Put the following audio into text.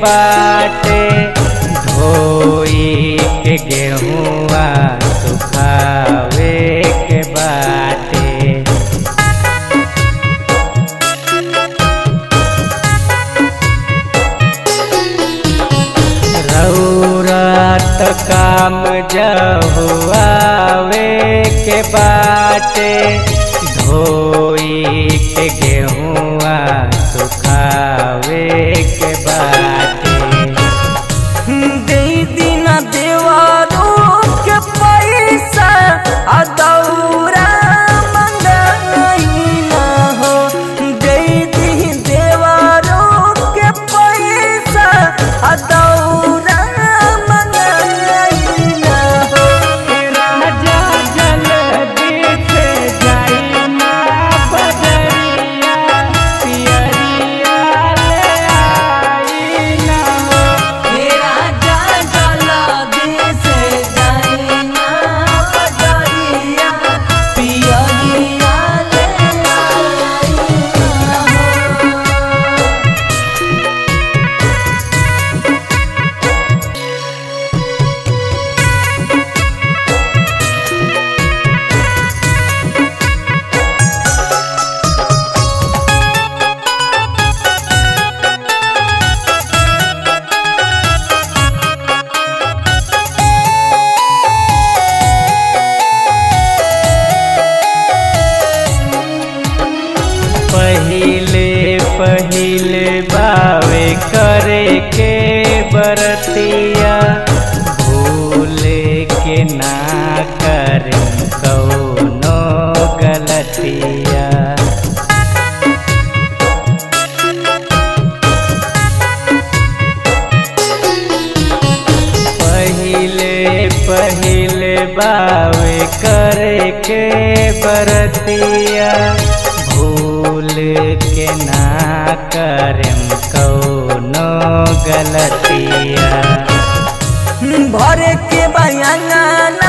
बाटे धोई के गेहुआ सुखावे के बाटे रौरत काम जहुआवे के बाटे धोई के गेहुआ सुखावे के बाटे दे दीना देवारो के पैसा आ दौरा मंगाई ना हो दे दी देवारो के पैसा आ दौरा मंगाई ना हो राजा जल्दी से जाई ना बजरिया पियरिया ले आई ना हो मेरा जागला देश जाइना बजरिया पियरिया ले आइना हो पहिले पहिले बावे करे के बरतिया भूले के ना कर कौनो गलतिया पहिले पहिले बावे करे के बरतिया भूल के ना करम कौनो गलतिया भरे के बयाना